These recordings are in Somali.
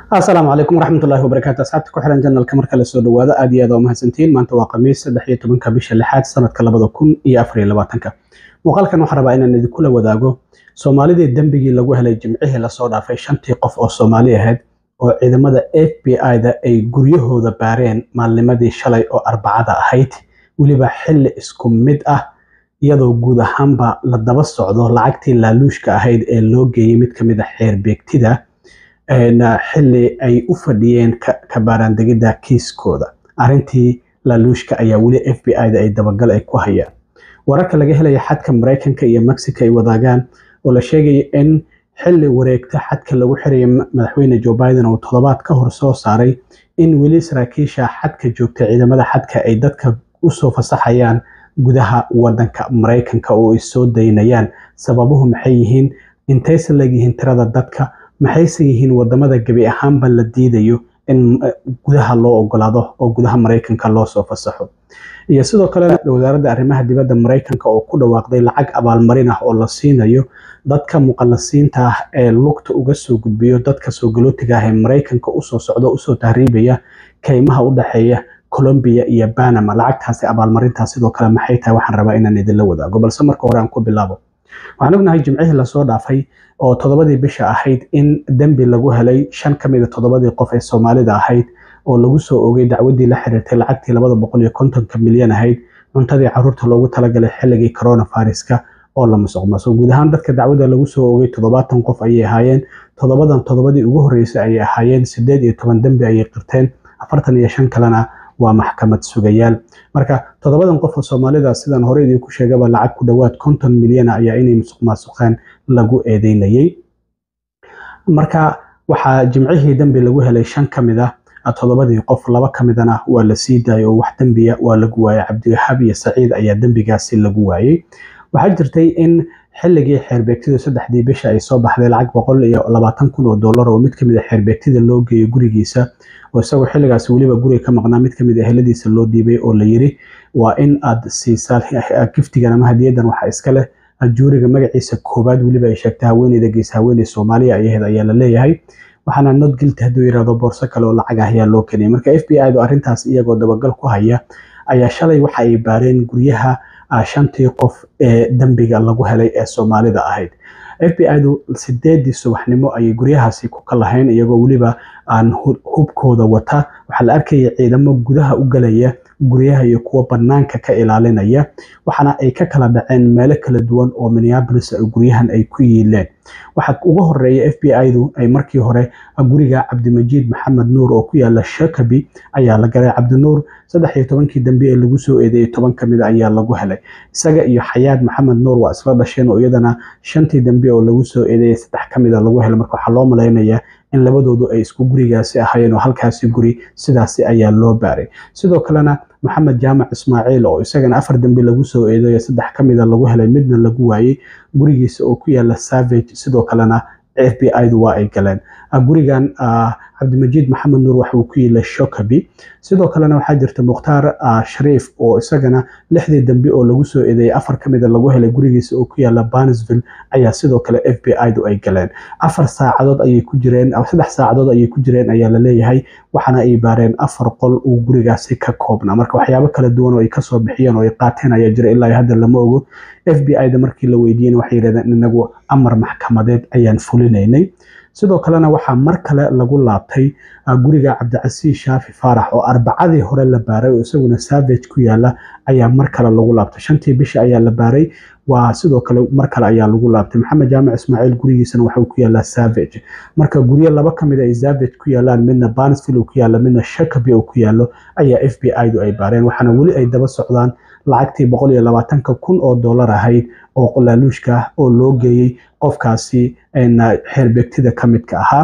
asalaamu calaykum waraxmatullahi wabarakaatu asxaabta ku xiran janalka marka la soo dhawaado aad iyo aad waa mahadsantihiin maanta waa khamiis saddex iyo tobanka bisha lixaad sanadka labada kun iyo afar iyo labaatanka muuqaalkan waxaan rabaa inaan idinkula wadaago soomaalidii dembigii lagu helay jimcihii lasoo dhaafay shantii qof oo soomaali ahayd oo ciidamada f b i-da ay guryahooda baareen maalnimadii shalay oo arbacada ahayd weliba xilli isku mid ah iyadoo guud ahaanba la daba socdo lacagtii laaluushka ahayd ee loo geeyey mid ka mid a xeer beegtida xilli ay u fadhiyeen ka baaraandegidda kiiskooda arrintii laaluushka ayaa weli f b i-da ay dabagal ay ku hayaan wararka laga helaya xadka maraykanka iyo mexico ay wadaagaan oo la sheegaya in xilli wareegta xadka lagu xiraya madaxweyne joe biden oo toddobaad ka hor soo saaray in weli saraakiisha xadka joogta ciidamada xadka ay dadka usoo fasaxayaan gudaha wadanka maraykanka oo ay soo daynayaan sababuhu maxay yihiin intayse leegyihiin tirada dadka maxayse yihiin wadamada gebi ahaanba la diidayo in gudaha loo ogolaado oo gudaha maraykanka loo soo fasaxo iyo sidoo kale wasaaradda arrimaha dibadda maraykanka oo ku dhawaaqday lacag abaalmarin ah oo la siinayo dadka muqallasiinta ah ee lugta uga soo gudbiyo dadka soo galootiga ah ee maraykanka usoo socdo usoo tahriibaya kaymaha u dhexeeya colombia iyo banama lacagtaasi abaalmarintaas sidoo kale maxay tahay waxaan rabaa inaan idinla wadaago balse marka hore aan ku bilaabo waxaan ognahay jimcihii lasoo dhaafay oo toddobadii bisha ahayd in dembi lagu helay shan ka mid a toddobadii qof ee soomaalida ahayd oo lagu soo ogay dacwadii la xiriirtay lacagtii labada boqol iyo kontonka milyan ahayd cuntadii caruurta loogu talagalay xilligii coronaviruska oo la musuqmaasuq guud ahaan dadka dacwada lagu soo ogay toddobaatan qof ayay ahaayeen toddobadan toddobadii ugu horreysay ayay ahaayeen sideed iyo toban dembi ayay qirteen afartan iyo shan kalena waa maxkamad sugayaal marka toddobadan qof oo soomaalida sidaan hore idinku sheegaba lacag ku dhowaad konton milyana ayaa inay musuq maasuqeen lagu eedeynayay marka waxaa jimcihii dembi lagu helay shan ka mid ah toddobadii qof laba ka midana waa la sii daayay oo wax dembiya waa lagu waayay cabdiwahaab iyo saciid ayaa dembigaasi lagu waayey waxaa jirtay in xilligii xeerbeegtidu saddexdii bisha ay soo baxday lacag boqol iyo labaatan kun oo dollar oo mid kamid a xeerbeegtida loo geeyay gurigiisa oo isagoo xilligaas weliba guriga ka maqnaa mid kamid a eheladiisa loo dhiibay oo la yiri waa in aad siisaa giftigan ama hadiyadan waxa iska leh juuriga magaciisa koowaad weliba ay sheegtay haweeneyda gees haweeney soomaaliya ayaheed ayaa la leeyahay waxaana not guilty hadduu yirahdo boorso kale oo lacag ah ayaa loo keeniyay marka f b i du arrintaas iyagoo dabagal ku haya ayaa shalay waxa ay baareen guryaha shantii qof ee dembiga lagu helay ee soomaalida ahayd f b i du sideedii subaxnimo ayay guryahaasi ku kalahayn iyagoo weliba aan hubkooda wata waxaa la arkaya ciidamo gudaha u galaya guryaha iyo kuwa banaanka ka ilaalinaya waxaana ay ka kala dhaceen meelo kala duwan oo minneapolis guryahan ay ku yiileen waxaa ugu horeeya f b i-du ay markii hore guriga cabdimajiid maxamed nuur oo ku yaala shakabi ayaa la galay cabdinuur saddex iyo tobankii dambe ee lagu soo eedeeyey toban ka mid a ayaa lagu helay isaga iyo xayaad maxamed nuur waa isla dhasheen oo iyadana shantii dambe oo lagu soo eedeeyey saddex ka mid a lagu helay marka waxaa loo malaynayaa in labadoodu ay isku gurigaasi ahaayeen oo halkaasi guri sidaasi ayaa loo baaray sidoo kalena maxamed jaamac ismaaciil oo isagana afar dambe lagu soo eedeeyo saddex ka mida lagu helay midna lagu waayey gurigiisa oo ku yaala savage sidoo kalena f b i-du waa ay galeen gurigan cabdimajiid maxamed nuur waxa uu ku yiila shokabi sidoo kalena waxaa jirta mukhtaar shariif oo isagana lixdii dambe oo lagu soo eedeeyay afar ka mida lagu helay gurigiisa oo ku yaala banisville ayaa sidoo kale f b i-du ay galeen afar saacadood ayay ku jireen saddex saacadood ayay ku jireen ayaa la leeyahay waxaana ay baareen afar qol uu gurigaasi ka koobnaa marka waxyaabo kala duwan oo ay kasoo bixiyeen oo ay qaateen ayaa jira ilaa hadda lama ogo f b i-da markii la weydiiyeen waxay yidhahdeen inagu amar maxkamadeed ayaan fulinaynay sidoo kalena waxaa mar kale lagu laabtay guriga cabdicasiis shaafi faarax oo arbacadii hore la baaray oo isaguna savage ku yaala ayaa mar kale lagu laabtay shantii bisha ayaa la baaray waa sidoo kale mar kale ayaa lagu laabtay maxamed jaamac ismaaciil gurigiisana waxuu ku yaalaa savage marka guryo laba ka mid ay savage ku yaalaan midna banisville uu ku yaalo midna shakabi uu ku yaalo ayaa f b i-du ay baareen waxaana weli ay daba socdaan lacagtii boqol iyo labaatanka kun oo dollar ahayd oo laaluushka ah oo loo geeyey qofkaasi xeerbeegtida ka midka ahaa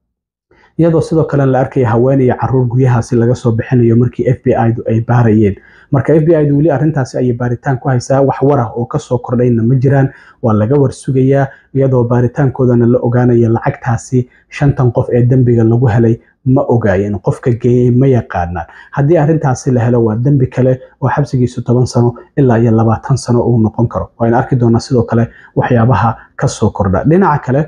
iyadoo sidoo kale la arkaya haween iyo caruur guryahaasi laga soo bixinayo markii f b i-du ay baarayeen marka f b i-du weli arrintaasi ayay baaritaan ku haysaa wax warah oo kasoo kordhayna ma jiraan waa laga warsugayaa iyadoo baaritaankoodana la ogaanaya lacagtaasi shantan qof ee dembiga lagu helay ma ogaayeen qofka geeyey ma yaqaanaan haddii arrintaasi la helo waa dembi kale oo xabsigiisu toban sano ilaa iyo labaatan sano uu noqon karo waaynu arki doonaa sidoo kale waxyaabaha kasoo kordha dhinaca kale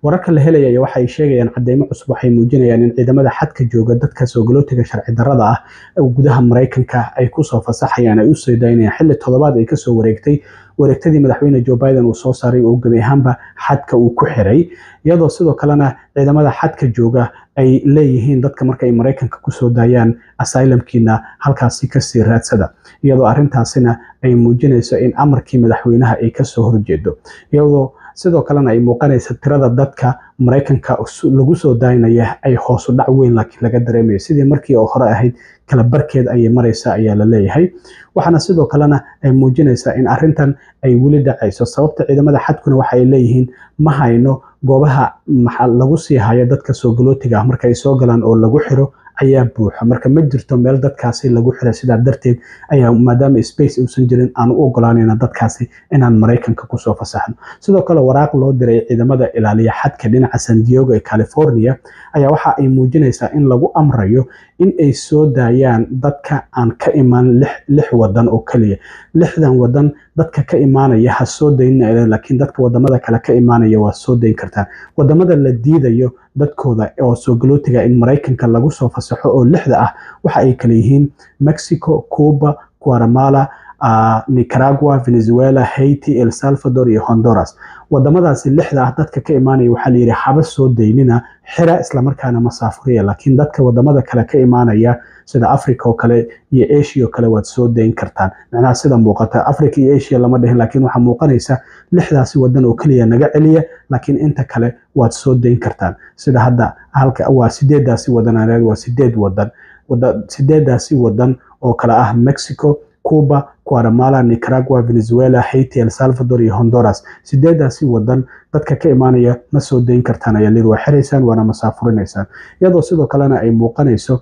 wararka la helaya iyo waxa ay sheegayaan cadeymo cusub waxay muujinayaan in ciidamada xadka jooga dadka soogolootiga sharci darrada ah gudaha maraykanka ay kusoo fasaxayaan ay usoo daynayaan xilli toddobaad ay kasoo wareegtay wareegtadii madaxweyne joe biden uu soo saaray oo gebi ahaanba xadka uu ku xiray iyadoo sidoo kalena ciidamada xadka jooga ay leeyihiin dadka marka ay maraykanka kusoo daayaan asylamkiina halkaasi kasii raadsada iyadoo arintaasina ay muujinayso in amarkii madaxweynaha ay kasoo horjeedo iyadoo sidoo kalena ay muuqanaysa tirada dadka maraykanka lagu soo daynaya ay hoosu dhac weyn laakiin laga dareemayo sidii markii oo hore ahayd kala barkeed ayay maraysa ayaa la leeyahay waxaana sidoo kalena ay muujinaysaa in arintan ay weli dhacayso sababta ciidamada xadkuna waxa ay leeyihiin ma hayno goobaha lagu sii hayo dadka soogolootiga ah marka ay soo galaan oo lagu xiro ayaa buuxa marka ma jirto meel dadkaasi lagu xira sidaa darteed ayaa maadaama space uusan jirin aan u ogolaanayna dadkaasi inaan maraykanka kusoo fasaxno sidoo kale waraaq loo diray ciidamada ilaaliya xadka dhinaca san diego ee california ayaa waxa ay muujinaysaa in lagu amrayo in ay soo daayaan dadka aan ka imaan lix wadan oo keliya lixdan wadan dadka ka imaanaya ha soo daynina laakiin dadka wadamada kale ka imaanaya waa soo dayn kartaan wadamada la diidayo dadkooda oo soogolootiga in maraykanka lagu soo fasaxo oo lixda ah waxa ay kale yihiin mexico cuba guatemala nicaragua venezuela haiti el salvador iyo honduras wadamadaasi lixda ah dadka ka imaanaya waxaa layidhi haba soo daynina xira islamarkaana masaafuriya laakiin dadka wadamada kale ka imaanaya sida africa oo kale iyo asia oo kale waad soo dayn kartaan macnaha sida muuqata africa iyo asia lama dhihin laakiin waxaa muuqanaysa lixdaasi wadan oo keliya naga celiya laakiin inta kale waad soo dayn kartaan sida hadda halka waa sideedaasi wadan waa sideed wadan sideedaasi wadan oo kale ah mexico cuba guatemala nicaragua venezuela haiti el salvador iyo honduras sideedaasi wadan dadka ka imaanaya ma soo dayn kartaan ayaa lir waa xiraysaan waana masaafurinaysaan iyadoo sidoo kalena ay muuqanayso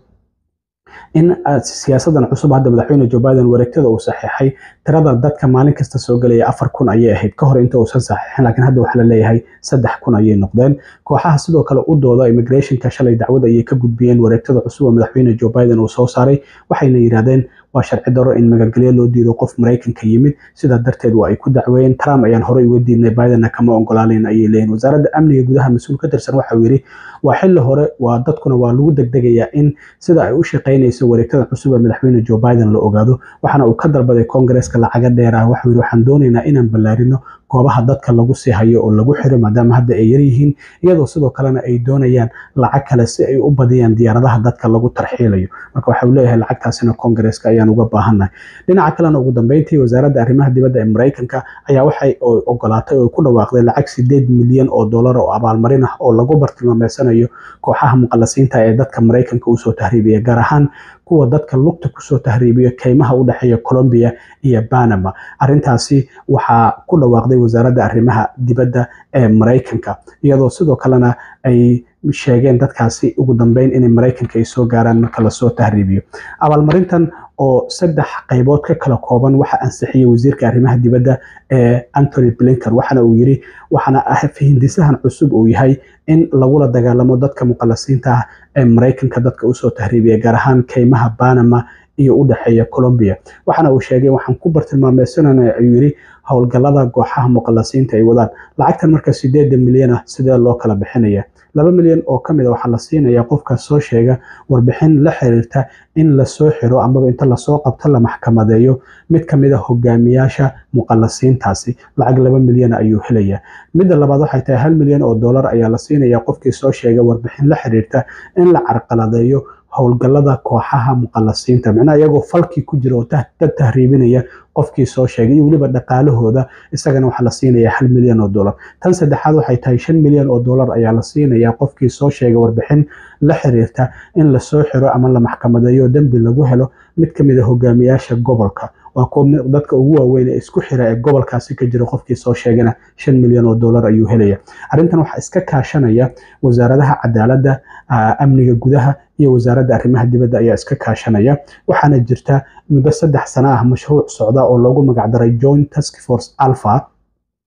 in siyaasadan cusub hadda madaxweyne joe biden wareegtada uu saxiixay tirada dadka maalin kasta soo gelaya afar kun ayay ahayd ka hor inta uusan saxiixin laakiin hadda waxaa la leeyahay saddex kun ayay noqdeen kooxaha sidoo kale u dooda immigrationka shalay dacwad ayay ka gudbiyeen wareegtada cusub oo madaxweyne joe biden uu soo saaray waxayna yidhahdeen waa sharci daro in magangelyo loo diido qof maraykanka yimid sidaa darteed waa ay ku dacweeyeen trump ayaan horey uga diidnay bidenna kama ogolaanayn ayay leeyihin wasaaradda amniga gudaha mas-uul ka tirsan waxa uu yidhi waa xilli hore waa dadkuna waa lagu degdegayaa in sida ay u shaqaynayso wareegtada cusub ee madaxweyne joe biden la ogaado waxaana uu ka dalbaday koongareeska lacaga dheer ah waxuu yidhi waxaan doonaynaa inaan ballaarino goobaha dadka lagu sii hayo oo lagu xiro maadaama hadda ay yaryihiin iyadoo sidoo kalena ay doonayaan lacag kale si ay u badiyaan diyaaradaha dadka lagu tarxiilayo marka waxa uu leeyahay lacagtaasina koongareeska ayaan uga baahannahay dhinaca kalena ugu dambeyntii wasaaradda arrimaha dibadda ee maraykanka ayaa waxay ogolaatay oo ku dhawaaqday lacag sideed milyan oo dollar oo abaalmarin ah oo lagu bartilmaameysanayo kooxaha muqallasiinta ee dadka maraykanka usoo tahriibiya gaar ahaan kuwa dadka lugta kusoo tahriibiyo keymaha u dhexeeya colombia iyo banama arintaasi waxaa ku dhawaaqday wasaaradda arrimaha dibadda ee maraykanka iyadoo sidoo kalena ay sheegeen dadkaasi ugu dambeyn inay maraykanka ay soo gaaraan marka lasoo tahriibiyo abaalmarintan oo saddex qaybood ka kala kooban waxa ansixiyey wasiirka arrimaha dibadda ee antony blinker waxaana uu yiri waxaana hindisahan cusub uu yahay in lagula dagaalamo dadka muqallasiinta ah ee maraykanka dadka usoo tahriibiya gaar ahaan keymaha banama iyo u dhexeeya colombia waxaana uu sheegay waxaan ku bartilmaameysanana ayuu yiri howlgallada kooxaha muqallasiinta ay wadaan lacagtan marka sideeda milyan ah sidee loo kala bixinaya laba milyan oo ka mid a waxaa la siinaya qofka soo sheega warbixin la xiriirta in lasoo xiro amaba inta lasoo qabto la maxkamadeeyo mid ka mid a hogaamiyaasha muqallasiintaasi lacag laba milyan ayuu helaya midda labaad waxay tahay hal milyan oo dollar ayaa la siinaya qofkii soo sheega warbixin la xiriirta in la carqaladeeyo howlgallada kooxaha muqallasiinta micnaha iyagoo falkii ku jira oo dad tahriibinaya qofkii soo sheegay iyo weliba dhaqaalahooda isagana waxaa la siinaya hal milyan oo dollar tan saddexaad waxay tahay shan milyan oo dollar ayaa la siinaya qofkii soo sheegay warbixin la xiriirta in lasoo xiro ama la maxkamadeeyo dembi lagu helo mid ka mid a hogaamiyaasha gobolka waa kuwa dadka ugu waaweyn ee isku xira ee gobolkaasi ka jira qofkii soo sheegana shan milyan oo dollar ayuu helaya arrintan waxaa iska kaashanaya wasaaradaha cadaaladda amniga gudaha iyo wasaaradda arrimaha dibadda ayaa iska kaashanaya waxaana jirta muddo saddex sano ah mashruuc socda oo loogu magacdaray joint task force alpha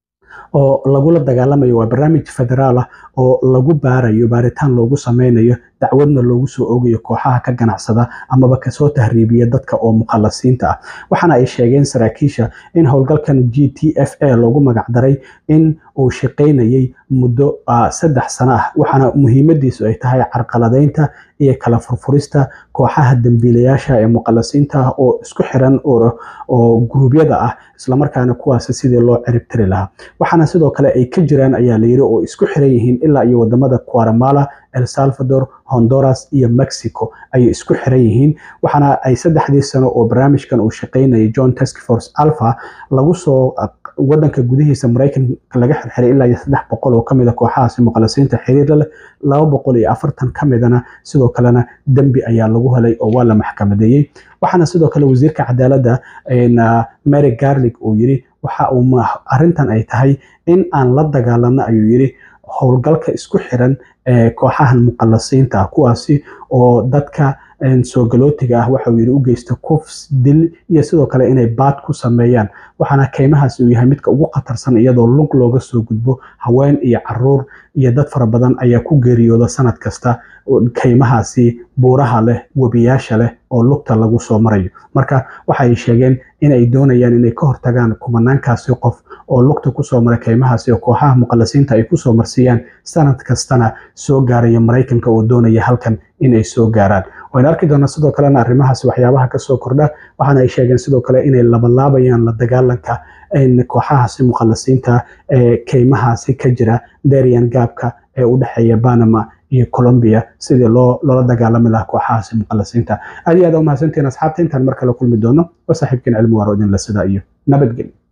oo lagula dagaalamayo waa barnaamij federaal ah oo lagu baarayo baaritaan loogu sameynayo dacwadna loogu soo oogayo kooxaha ka ganacsada amaba kasoo tahriibiya dadka oo mukhalasiinta ah waxaana ay sheegeen saraakiisha in howlgalkan g t f a loogu magacdaray in uu shaqaynayay muddo saddex sano ah waxaana muhiimadiisu ay tahay carqaladeynta iyo kala furfurista kooxaha dembiilayaasha ee mukhalasiinta ah oo isku xiran oo guruubyada ah islamarkaana kuwaasi sidii loo ciribtiri lahaa waxaana sidoo kale ay ka jiraan ayaa layiri oo isku xiran yihiin ilaa iyo wadamada guatemala el salvador honduras iyo mexico ayay isku xiran yihiin waxaana ay saddexdii sano oo barnaamijkan uu shaqaynayay john task force alpha lagu soo wadanka gudihiisa maraykanka laga xirxiray ilaa iyo saddex boqol oo kamid a kooxahaasi mukhalasiinta xiriir leh laba boqol iyo afartan ka midana sidoo kalena dembi ayaa lagu helay oo waa la maxkamadeeyey waxaana sidoo kale wasiirka cadaaladda mary garlig uu yiri waxa uu arintan ay tahay in aan la dagaalano ayuu yiri howlgalka isku xiran ee kooxahan mukhalasiinta ah kuwaasi oo dadka soo galootiga ah waxauu yiri u geysta kufs dil iyo sidoo kale inay baad ku sameeyaan waxaana keymahaasi uu yahay midka ugu khatarsan iyadoo lug looga soo gudbo haween iyo caruur iyo dad fara badan ayaa ku geeriyooda sanad kasta keymahaasi buuraha leh webiyaasha leh oo lugta lagu soo marayo marka waxay sheegeen inay doonayaan inay ka hortagaan kumanaankaasi qof oo lugta kusoo mara keymahaasi oo kooxaha mukhalasiinta ay kusoo marsiiyaan sanad kastana soo gaaraya maraykanka oo doonaya halkan inay soo gaaraan wayna arki doonaa sidoo kalena arrimahaasi waxyaabaha kasoo kordha waxaana ay sheegeen sidoo kale inay labalaabayaan la dagaalanka kooxahaasi mukhalasiinta ee keymahaasi ka jira darian gaabka ee u dhexeeya panama iyo colombia sidii loo loola dagaalami lahaa kooxahaasi mukhalasiinta aad iyo aad umahadsantiin asxaabta intaan mar kale kulmi doono waa saaxiibkeen cilmi waaro idinla sidaa iyo nabadgelyo